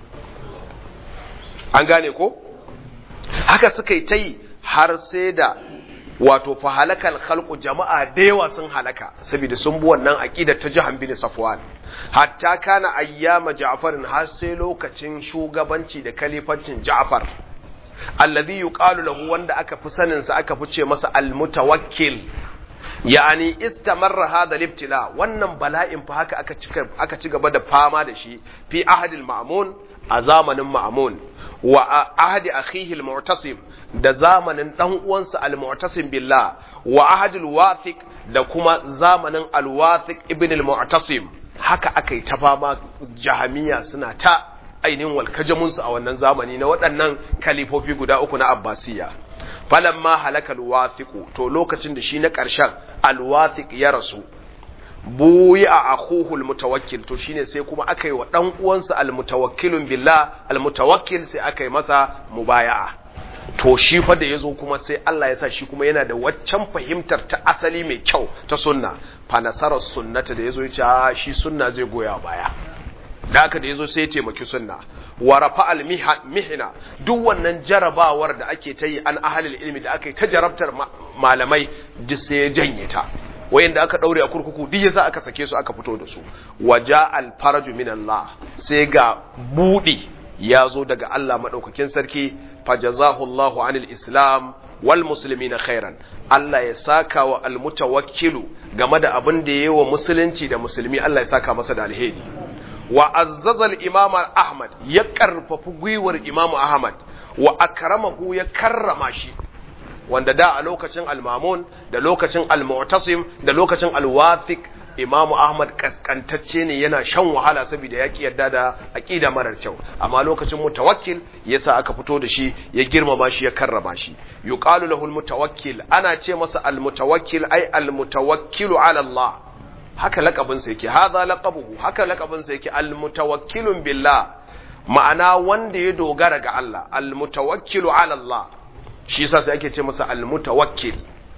an gane ko haka suka yi ta yi har sai da wato fa halakal khalqu jama'a da yawa sun halaka saboda sun bi wannan aqidar ta jahan bin safwan hatta kana ayyama ja'farin har sai lokacin shugabanci da kalifancin ja'far alladhi yuqalu lahu wanda aka fi sanin sa aka fi ce masa almutawakkil yani istamarra hadha al-ibtila wannan bala'in fa haka aka cika aka ci gaba da fama da shi fi ahadil ma'mun a zamanin ma'mun wa ahadi akhihi al-mu'tasim da zamanin dan uwansa al-mu'tasim billah wa ahadil wathiq da kuma zamanin al-wathiq ibn al-mu'tasim haka aka yi ta fama jahamiya suna ta ainihin walkajamunsu a wannan zamani na waɗannan kalifofi guda uku na abbasiya falamma halaka alwathiqu to lokacin da shi na ƙarshen alwathiq ya rasu buyi a akhuhu almutawakkil to shine sai kuma aka yi wa dan uwansa almutawakkilun billah almutawakkil sai aka yi masa mubaya'a to shi fa da yazo kuma sai Allah ya sa shi kuma yana da waccan fahimtar ta asali mai kyau ta sunna fa nasarar sunnata da yazo ya ce shi sunna zai goya baya da haka da yazo sai ya taimaki sunna wa rafa al mihna duk wannan jarabawar da ake ta yi an ahalil ilmi da aka yi ta jarabtar malamai duk sai ya janye ta wayanda aka daure a kurkuku duk yasa aka sake su aka fito da su waja al faraju min Allah sai ga budi ya zo daga Allah madaukakin sarki fajazahu Allahu anil islam wal muslimina khairan Allah ya saka wa al mutawakkilu game da abin da yayi wa musulunci da musulmi Allah ya saka masa da alheri wa azzazal imam ahmad ya karfafi gwiwar imam ahmad wa akramahu ya karrama shi wanda da a lokacin al-mamun da lokacin al-mu'tasim da lokacin al-wathiq imam ahmad kaskantacce ne yana shan wahala saboda ya ki yadda da aqida marar kyau amma lokacin mutawakkil yasa aka fito da shi ya girmama shi ya karrama shi yuqalu lahu al-mutawakkil ana ce masa al-mutawakkil ay al-mutawakkilu ala Allah haka lakabinsa yake haza laqabuhu haka lakabinsa yake almutawakkilun billah ma'ana wanda ya dogara ga Allah almutawakkilu ala Allah shi yasa sai ake ce masa almutawakkil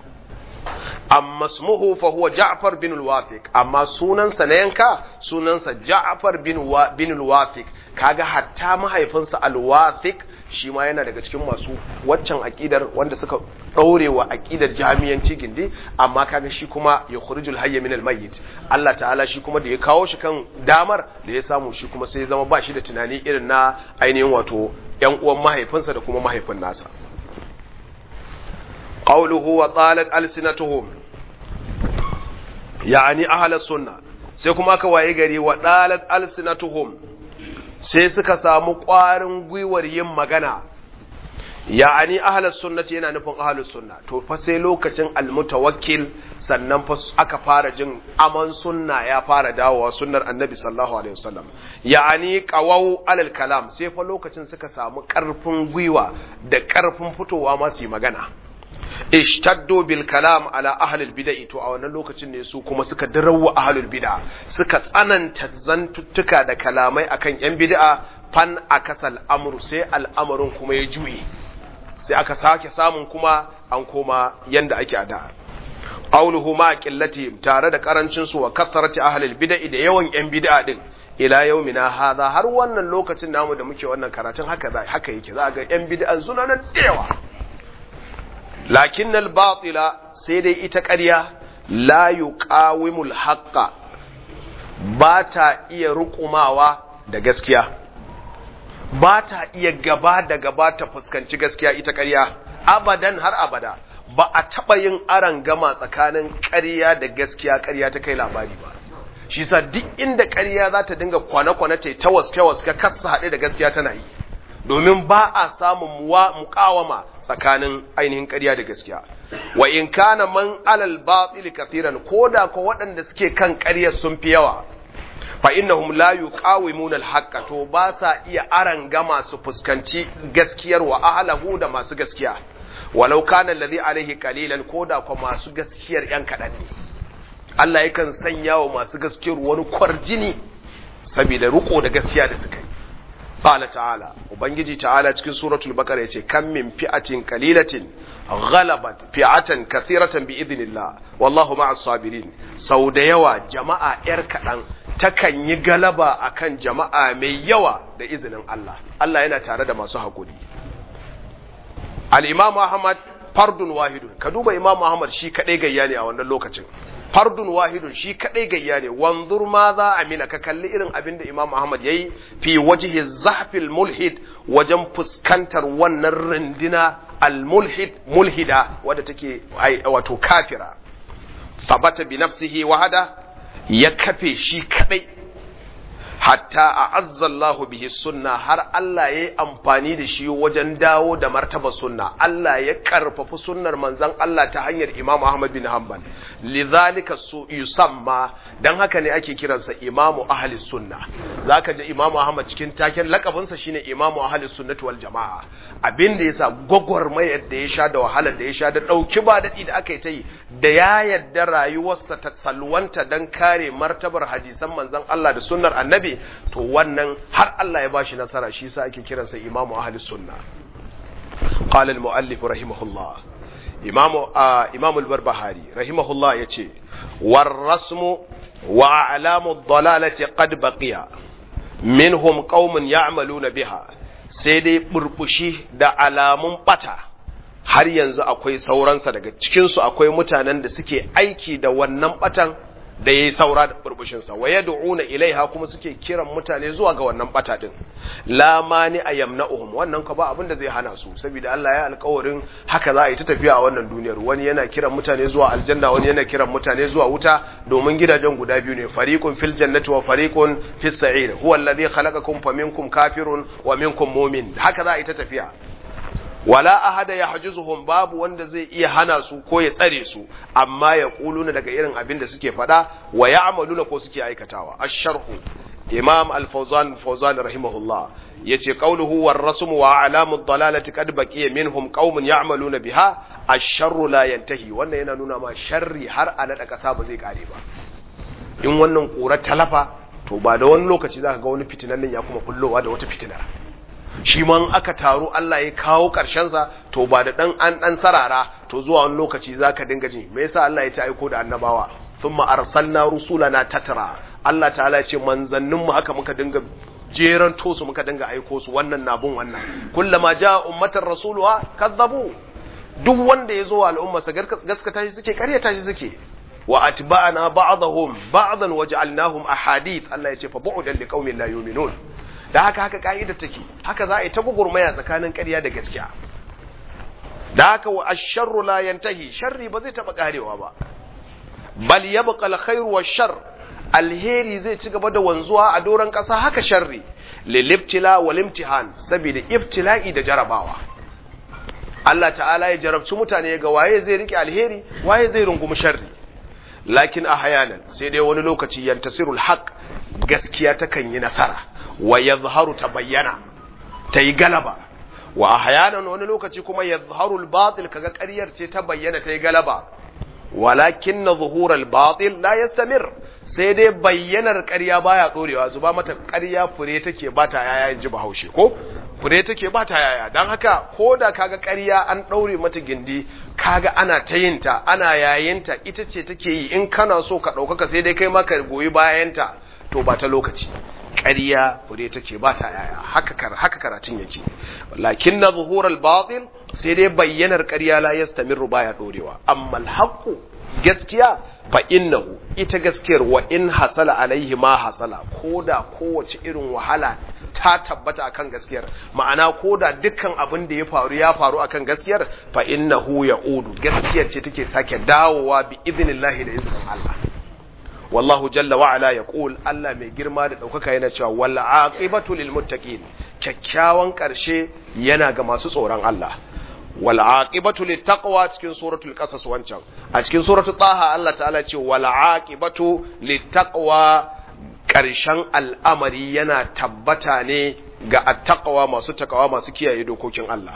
amma ismuhu fa huwa Ja'far bin al-Wafiq amma sunansa na yanka sunansa Ja'far bin bin al-Wafiq kaga hatta mahaifinsa al-Wafiq shi ma yana daga cikin masu waccan aqidar wanda suka daure wa aqidar jami'anci gindi amma kaga shi kuma ya khurijul hayy min al-mayyit Allah ta'ala shi kuma da ya kawo shi kan damar da ya samu shi kuma sai ya zama ba shi da tunani irin na ainihin wato yan uwan mahaifinsa da kuma mahaifin nasa qawluhu wa talat alsinatuhum yani ahla sunna sai kuma aka waye gari wa dalat alsinatuhum sai suka samu ƙwarin gwiwar yin magana ya'ani ahlus sunnati yana nufin ahlus sunna to fa sai lokacin almutawakkil sannan fa aka fara jin aman sunna ya fara dawowa sunnar annabi sallallahu alaihi wasallam ya'ani qawau alal kalam sai fa lokacin suka samu ƙarfin gwiwa da ƙarfin fitowa ma su yi magana ishtaddu bil kalam ala ahlil bid'ah to a wannan lokacin ne su kuma suka darawa ahlul bid'ah suka tsananta zantuttuka da kalamai akan yan bid'a fan akasal amru sai al'amarin kuma ya juye sai aka sake samun kuma an koma yanda ake a da qawluhu ma qillati tare da karancin su wa kasarati ahlil bid'ah da yawan yan bid'a din ila yaumina hadha har wannan lokacin namu da muke wannan karatun haka haka yake za ga yan bid'an suna nan da yawa lakin batila sai dai ita ƙarya la yuqawimul haqqa ba ta iya rukumawa da gaskiya ba ta iya gaba da gaba ta fuskanci gaskiya ita ƙarya abadan har abada ba a taɓa yin aran gama tsakanin ƙarya da gaskiya ƙarya ta kai labari ba shi sa duk inda ƙarya za ta dinga kwane-kwane ta ta waske-waske kasa haɗe da gaskiya tana yi domin ba a samun muƙawama tsakanin ainihin ƙarya da gaskiya wa in kana man alal batil kathiran koda ko waɗanda suke kan ƙarya sun fi yawa fa innahum la yuqawimuna al to ba sa iya aran gama su fuskanci gaskiyar wa ahlahu da masu gaskiya walau kana alladhi alaihi qalilan koda ko masu gaskiyar yan kadan ne Allah yakan sanya wa masu gaskiyar wani kwarjini saboda riko da gaskiya da suka yi قال تعالى وبنجي تعالى cikin suratul baqara yace kam min fi'atin qalilatin ghalabat fi'atan kathiratan bi idnillah wallahu ma'as sabirin sau da yawa jama'a yar kadan takan yi galaba akan jama'a mai yawa da izinin Allah Allah yana tare da masu hakuri al-imam Ahmad fardun wahidun ka duba imam Ahmad shi kadai gayya ne a wannan lokacin fardun wahidun shi kadai gayya ne wanzur ma za a mina ka kalli irin abin da Imam Ahmad yayi fi wajhi zahfil mulhid wajen fuskantar wannan rindina al mulhid mulhida wadda take wato kafira sabata bi nafsihi wahada ya kafe shi kadai hatta a azzallahu bihi sunna har Allah ya yi amfani da shi wajen dawo da martaba sunna Allah ya karfafi sunnar manzon Allah ta hanyar Imam Ahmad bin Hanbal lidhalika su yusamma dan haka ne ake kiransa Imam Ahli Sunna zaka ji Imam Ahmad cikin taken lakabinsa shine Imam Ahli Sunnati wal Jamaa abin da yasa gwagwarmayar da ya sha da wahalar da ya sha da dauki ba dadi da aka yi ta yi da ya yadda rayuwarsa ta salwanta dan kare martabar hadisan manzon Allah da sunnar annabi to wannan har Allah ya bashi nasara shi sa ake kiransa imamu ahli sunna qala al-muallif rahimahullah imamu imamu al-barbahari rahimahullah yace war rasmu wa a'lamu ad-dalalati qad baqiya minhum qaumun ya'maluna biha sai dai burbushi da alamun bata har yanzu akwai sauransa daga cikinsu akwai mutanen da suke aiki da wannan batan da ya yi saura da burbushinsa wa yad'una ilaiha kuma suke kiran mutane zuwa ga wannan bata din la mani ayamna'uhum wannan ka ba abin da zai hana su saboda Allah ya alƙawarin haka za a yi ta tafiya a wannan duniyar wani yana kiran mutane zuwa aljanna wani yana kiran mutane zuwa wuta domin gidajen guda biyu ne fariqun fil jannati wa fariqun fis sa'ir huwa alladhi khalaqakum faminkum kafirun wa minkum mu'min haka za a yi ta tafiya wala ahada ya hajizuhum babu wanda zai iya hana su ko ya tsare su amma ya kuluna daga irin abin da suke faɗa wa ya amaluna ko suke aikatawa asharhu imam al-fawzan fawzan rahimahullah yace qawluhu war rasm wa alamu ad-dalalati qad baqiya minhum qaumun ya'maluna biha ash-sharru la yantahi wannan yana nuna ma sharri har a nada kasa ba zai kare ba in wannan kura talafa to ba da wani lokaci zaka ga wani fitinan nan ya kuma kullowa da wata fitinar shi man aka taru Allah ya kawo sa to ba da dan an dan sarara to zuwa wani lokaci zaka dinga ji me yasa Allah ya ta aiko da annabawa thumma arsalna rusulana tatra Allah ta'ala ya ce manzannin mu haka muka dinga jeran to su muka dinga aiko su wannan nabun wannan kullama jaa ummatar rasuluha kazzabu duk wanda ya zo wa al'umma sa gaskata shi suke karyata shi suke wa atba'ana ba'dahum ba'dan waja'alnahum ahadith Allah ya ce fa bu'dan liqaumin la yu'minun da haka haka ka'idar take haka za a yi ta gugurmaya tsakanin ƙarya da gaskiya da haka wa asharru la yantahi sharri ba zai taba karewa ba bal yabqa alkhairu washar alheri zai ci gaba da wanzuwa a doron ƙasa haka sharri lilibtila wal imtihan saboda ibtila'i da jarabawa Allah ta'ala ya jarabci mutane ga waye zai rike alheri waye zai rungumi sharri lakin ahyanan sai dai wani lokaci yantasirul haqq gaskiya takan yi nasara wa yazharu ta bayyana ta yi galaba wa ahyanan wani lokaci kuma yazharu al-batil kaga ƙaryar ce ta bayyana ta yi galaba walakin na zuhurar batil la yastamir sai dai bayyanar ƙarya baya ɗorewa zuba mata ƙarya fure take ba ta yaya in ji bahaushe ko fure take ba ta yaya don haka ko da kaga ƙarya an ɗaure mata gindi kaga ana ta yinta ana yayinta ita ce take yi in kana so ka ɗaukaka sai dai kai maka goyi bayanta to ba ta lokaci ƙarya fure take ba ta yaya haka haka karatun yake lakin na zuhurar batil sai dai bayyanar ƙarya la yastamiru baya ɗorewa amma alhaqu gaskiya fa innahu ita gaskiyar wa in hasala alaihi ma hasala koda kowace irin wahala ta tabbata akan gaskiyar ma'ana koda dukkan abin da ya faru ya faru akan gaskiyar fa innahu ya'udu gaskiyar ce take sake dawowa bi idnillahi da izinin Allah wallahu jalla wa ala yaqul Allah mai girma da daukaka yana cewa wal aqibatu lil muttaqin kyakkyawan karshe yana ga masu tsoron Allah wal aqibatu lit taqwa cikin suratul qasas wancan a cikin suratul taha Allah ta'ala ce wal aqibatu lit taqwa karshen al'amari yana tabbata ne ga attaqwa masu takawa masu kiyaye dokokin Allah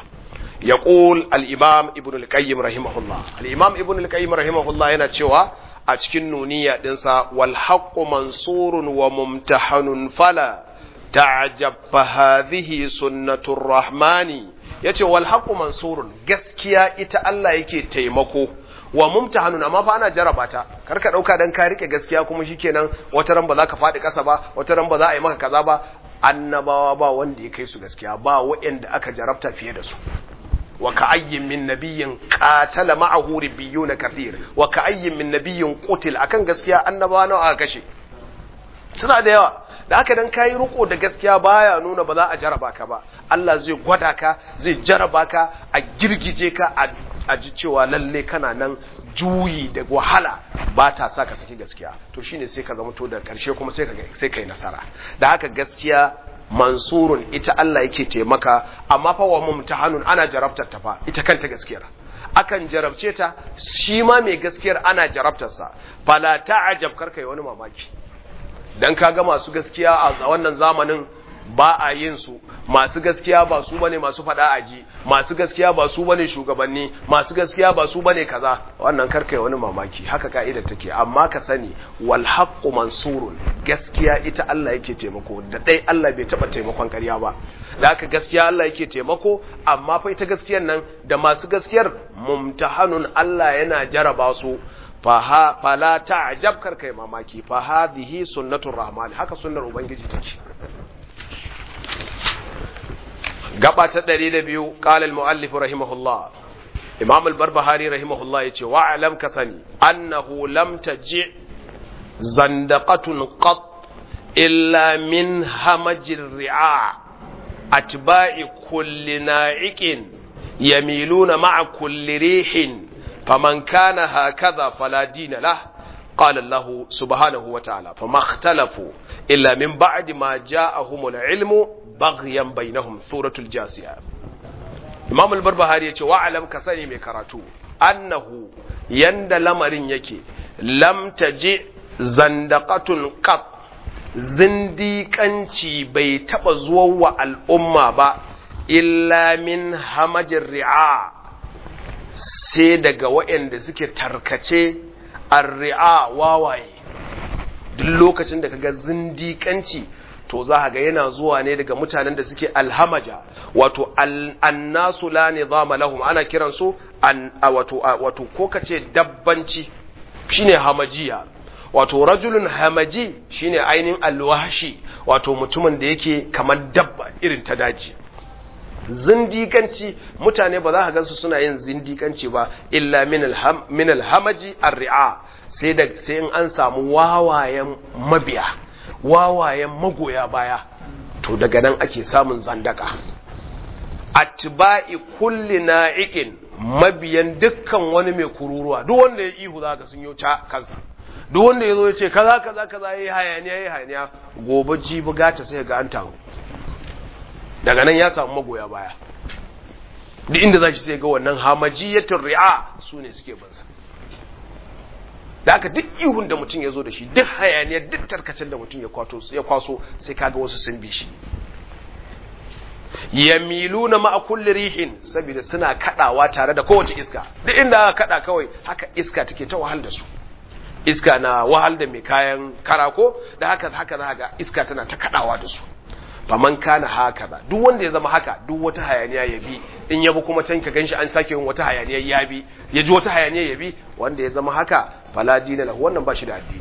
yaqul al-imam ibn al-qayyim rahimahullah al-imam ibn al-qayyim rahimahullah yana cewa a cikin nuniya dinsa wal haqqu mansurun wa mumtahanun fala ta'jab fa hadhihi sunnatur rahmani yace wal haqqu mansurun gaskiya ita Allah yake taimako wa mumtahanun amma fa ana jaraba ta kar ka dauka dan ka rike gaskiya kuma shikenan wata ran ba za ka fadi kasa ba wata ran ba za a yi maka kaza ba annabawa ba wanda ya kai su gaskiya ba waɗanda aka jarabta fiye da su wa ka'ayyin min nabiyyin qatala ma'ahu ribbiyuna kathir wa ka'ayyin min nabiyyin qutil akan gaskiya annabawa nawa aka kashe suna da yawa da haka dan kayi riko da gaskiya baya nuna ba za a jaraba ka ba Allah zai gwada ka zai jaraba ka a girgije ka a ji cewa lalle kana nan juyi da wahala ba ta sa ka saki gaskiya to shine sai ka zama to da karshe kuma sai ka sai kai nasara da haka gaskiya mansurun ita Allah yake taimaka amma fa wa mumtahanun ana jarabtar ta fa ita kanta gaskiyar akan jarabce ta shi ma mai gaskiyar ana jarabtarsa fala ta'ajab karka yi wani mamaki dan kaga masu gaskiya a wannan zamanin ba a yin su masu gaskiya ba su bane masu fada aji masu gaskiya ba su bane shugabanni masu gaskiya ba su bane kaza wannan karka yi wani mamaki haka ka'idar take amma ka sani wal haqqu mansurun gaskiya ita Allah yake taimako da dai Allah bai taba taimakon ƙarya ba da haka gaskiya Allah yake taimako amma fa ita gaskiyar nan da masu gaskiyar mumtahanun Allah yana jaraba su faha fala ta'jab kar kai mamaki fa hadhihi sunnatur rahman haka sunnar ubangiji take gaba ta 102 qala al muallif rahimahullah imam al barbahari rahimahullah yace wa alam ka sani annahu lam taji zandaqatun qat illa min hamajir ri'a atba'i kulli na'iqin yamiluna ma'a kulli rihin faman kana hakaza fala dina lah قال الله سبحانه وتعالى فما اختلفوا إلا من بعد ما جاءهم العلم بغيا بينهم سورة الجاسية إمام البربهاري يقول وعلم كسني مكراتو أنه يند لمرين يكي لم تجي زندقة قط zindiƙanci bai taɓa zuwa wa al'umma ba, illa min hamajin ri'a sai daga waɗanda suke tarkace arri'a wawaye duk lokacin da kaga zindiƙanci to za ga yana zuwa ne daga mutanen da suke alhamaja wato annasu la nizama lahum ana kiran su an wato wato ko kace dabbanci shine hamajiya wato rajulun hamaji shine ainihin alwashi wato mutumin da yake kamar dabba irin ta daji zindikanci mutane ba za ka gansu suna yin zindikanci ba illa min alhamaji arri'a sai da sai in an samu wawayen mabiya wawayen magoya baya to daga nan ake samun zandaka atba'i kulli na'iqin mabiyan dukkan wani mai kururuwa duk wanda ya ihu za ka sun yi kansa duk wanda ya zo ya ce kaza kaza kaza yayi hayaniya yayi hayaniya gobe jibi gata sai ga an taru daga nan ya samu magoya baya duk inda za shi sai ga wannan hamajiyatul ri'a su ne suke bansa da aka duk ihun da mutum ya zo da shi duk hayaniyar duk tarkacin da mutum ya kwaso sai kaga wasu sun bi shi yamiluna ma'a kulli rihin saboda suna kadawa tare da kowace iska duk inda aka kada kawai haka iska take ta wahal da su iska na wahal da mai kayan karako da haka haka za ga iska tana ta kadawa da su faman kana haka ba duk wanda ya zama haka duk wata hayaniya ya bi in yabi kuma can ka ganshi an sake yin wata hayaniya ya bi ya ji wata hayaniya ya bi wanda ya zama haka fala dina lahu wannan ba shi da addini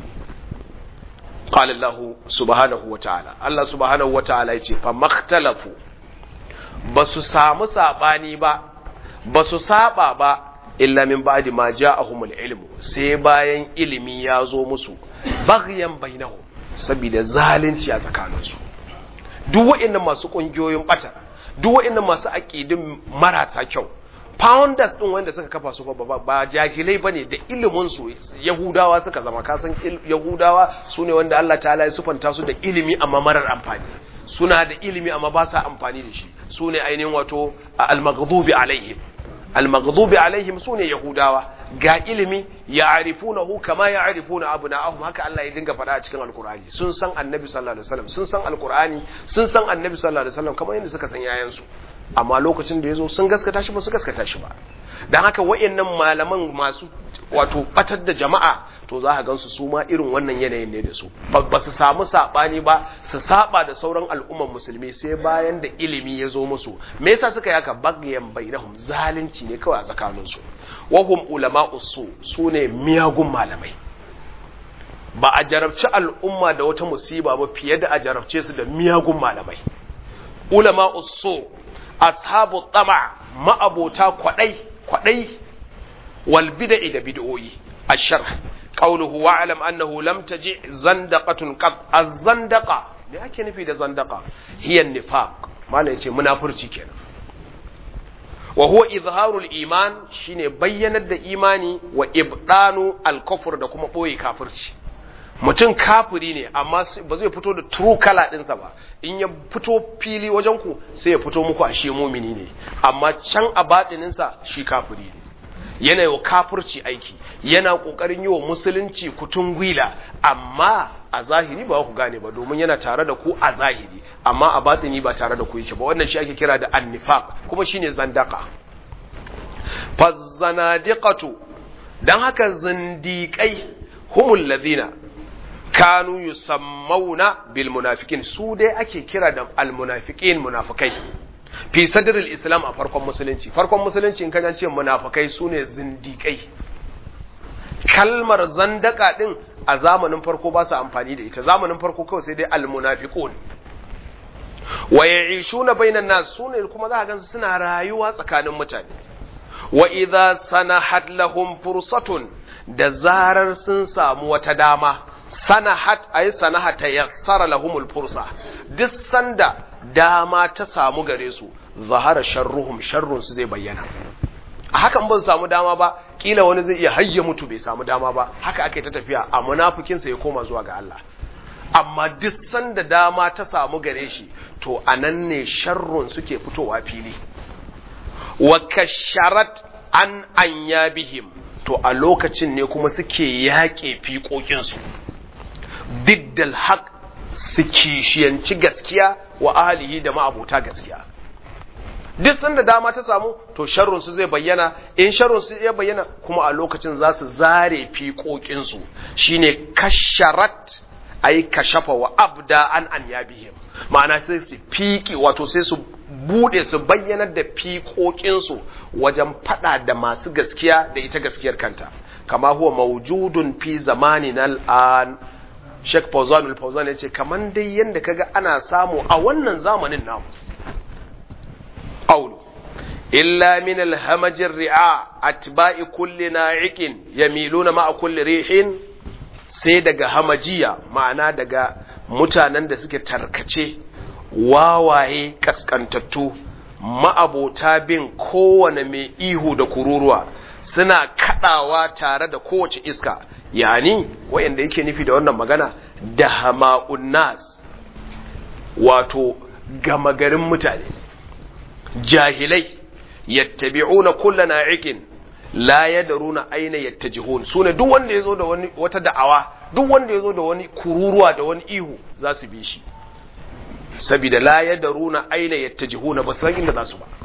qala Allah subhanahu wa ta'ala Allah subhanahu wa ta'ala yace fa makhtalafu basu samu sabani ba basu saba ba illa min ba'di ma ja'ahumul ilmu sai bayan ilimi ya zo musu baghyan bainahum saboda zalunci a tsakaninsu duk wa'annan masu kungiyoyin bata duk wa'annan masu aqidin marasa kyau founders din wanda suka kafa su ba ba jahilai bane da ilimin su yahudawa suka zama kasan yahudawa sune wanda Allah ta'ala ya sufanta su da ilimi amma marar amfani suna da ilimi amma ba sa amfani da shi sune ainihin wato al-maghdubi alaihim al-maghdubi alaihim sune yahudawa ga ilimi ya'rifunahu kama ya'rifuna abna'ahum haka Allah ya dinga faɗa a cikin alkur'ani sun san annabi sallallahu alaihi wasallam sun san alkur'ani sun san annabi sallallahu alaihi wasallam kamar yadda suka san yayansu amma lokacin da yazo sun gaskata shi ba su gaskata shi ba dan haka wayannan malaman masu wato batar da jama'a to za ka gansu su ma irin wannan yanayin ne da su ba su samu sabani ba su saba da sauran al'umman musulmi sai bayan da ilimi ya zo musu me yasa suka yaka bagyan bainahum zalunci ne kawai a tsakanin su wa hum ulama'u su sune miyagun malamai ba a jarabci al'umma da wata musiba ba fiye da a jarabce su da miyagun malamai ulama'u su ashabu tama ma'abota kwadai kwadai wal bid'i da bid'o'i الشرح قوله واعلم أنه لم تجئ زندقة قط الزندقة me ake nufi da zandaka hiya nifaq malai yace munafurci kenan wa huwa izharul iman shine bayyanar da imani wa ibdanu al-kufr da kuma boye kafirci mutum kafiri ne amma ba zai fito da true color ɗinsa ba in ya fito fili wajen ku sai ya fito muku a shi mumini ne amma can a baɗininsa shi kafiri ne yana yi wa kafirci aiki yana ƙoƙarin yi wa musulunci kutun gwila amma a zahiri ba ku gane ba domin yana tare da ku a zahiri amma a batini ba tare da ku yake ba wannan shi ake kira da annifaq kuma shine zandaka fazzanadiqatu dan haka zindiƙai humul ladina kanu yusammauna bil munafiqin su dai ake kira da al munafiqin munafikai fi sadril islam a farkon musulunci farkon musulunci in kajan ce munafikai sune zindiƙai kalmar zandaka din a zamanin farko ba su amfani da ita zamanin farko kawai sai dai al munafiqun wa ya'ishuna bainan nas sune kuma za ka gansu suna rayuwa tsakanin mutane wa idza sanahat lahum fursatun da zarar sun samu wata dama sanahat ay sanahata yassara lahumul fursa duk sanda dama ta samu gare su zahara sharruhum sharrun su zai bayyana a hakan ban samu dama ba kila wani zai iya hayya mutu bai samu dama ba haka ake ta tafiya a munafikin sa ya koma zuwa ga Allah amma duk sanda dama ta samu gare shi to anan ne sharrun suke fitowa fili wa kasharat an anyabihim to a lokacin ne kuma suke yaƙe fiƙoƙinsu diddal haq su kishiyanci gaskiya wa ahalihi da ma'abuta gaskiya duk sanda dama ta samu to sharrun su zai bayyana in sharrun su ya bayyana kuma a lokacin za su zare fiƙoƙinsu shine kasharat ai kashafa wa abda an an yabihim ma'ana sai su fiƙi wato sai su bude su bayyanar da fiƙoƙinsu wajen fada da masu gaskiya da ita gaskiyar kanta kama huwa maujudun fi zamanin al'an Sheikh Fauzan al-Fauzan yace kaman dai yanda kaga ana samu a wannan zamanin namu qawlu illa min al-hamaj ar-ri'a atba'i kulli na'iqin yamiluna ma'a kulli rihin sai daga hamajiya ma'ana daga mutanen da suke tarkace wawaye kaskantattu ma'abota bin kowane mai ihu da kururuwa suna kadawa tare da kowace iska yani wayanda yake nufi da wannan magana da hama'un nas wato gama garin mutane jahilai yattabi'una kulla na'iqin la yadruna aina yattajihun sune duk wanda yazo da wani wata da'awa duk wanda yazo da wani kururuwa da wani ihu za su bi shi saboda la yadruna aina yattajihuna ba san inda za su ba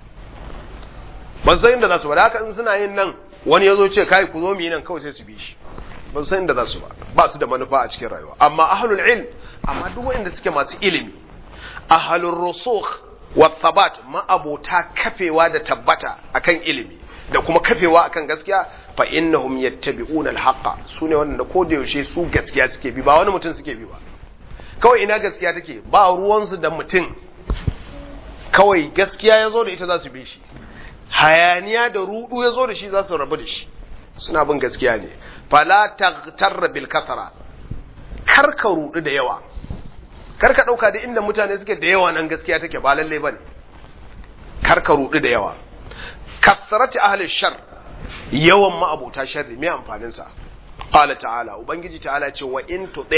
ban san inda za su ba da haka in suna yin nan wani yazo ce kai ku zo mu yi nan kawai sai su bi shi ban san inda za su ba ba su da manufa a cikin rayuwa amma ahlul ilm amma duk wanda suke masu ilimi ahlur rusukh wa thabat ma abota kafewa da tabbata akan ilimi da kuma kafewa akan gaskiya fa innahum yattabi'una al-haqqa sune wanda ko da yaushe su gaskiya suke bi ba wani mutum suke bi ba kawai ina gaskiya take ba ruwansu da mutum kawai gaskiya ya zo da ita za su bi shi hayaniya da rudu ya zo da shi za su rabu da shi suna bin gaskiya ne fala taghtarra bil kasara kar ka rudu da yawa kar ka dauka da inda mutane suke da yawa nan gaskiya take ba lalle bane kar ka rudu da yawa kasarati ahli shar yawan ma'abuta sharri me amfanin sa qala ta'ala ubangiji ta'ala ce wa in tuti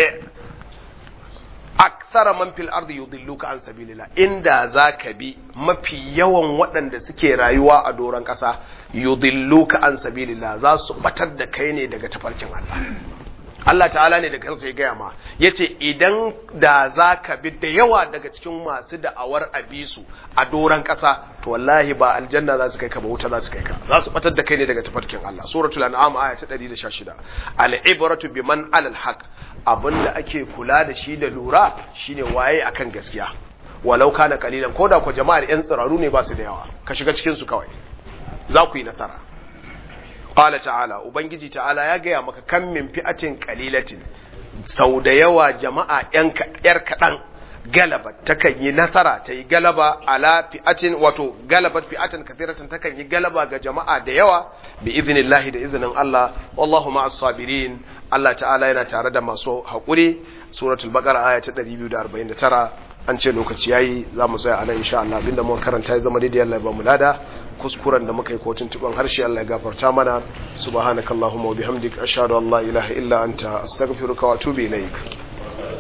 akthara man fil ardi yudilluka an sabilillah inda zaka bi mafi yawan waɗanda suke rayuwa a doron ƙasa yudilluka an sabilillah za su batar da kai ne daga tafarkin Allah Allah ta'ala ne da kansa ya gaya ma yace idan da zaka bi da yawa daga cikin masu da'awar abisu a doron ƙasa to wallahi ba aljanna za su kai ka ba wuta za su kai ka za su batar da kai ne daga tafarkin Allah suratul an'am aya ta 116 al-ibratu biman alal haqq abinda ake kula da shi da lura shine waye akan gaskiya walau kana kalilan koda ko jama'ar yan tsiraru ne ba su da yawa ka shiga cikin su kawai za ku yi nasara qala ta'ala ubangiji ta'ala ya gaya maka kan min fi'atin qalilatin sau da yawa jama'a yan yar kadan galaba takan yi nasara ta yi galaba ala fi'atin wato galabat fi'atin kathiratan takan yi galaba ga jama'a da yawa bi iznillahi da izinin Allah wallahu ma'as sabirin Allah ta'ala yana tare da masu haƙuri suratul baqara aya ta 249 an ce lokaci yayi za mu tsaya a nan insha Allah abinda muka karanta ya zama daidai Allah ya ba mu lada kuskuren da muka yi kotun tuban harshe Allah ya gafarta mana subhanakallahumma wa bihamdik ashhadu an la ilaha illa anta astaghfiruka wa atubu ilaik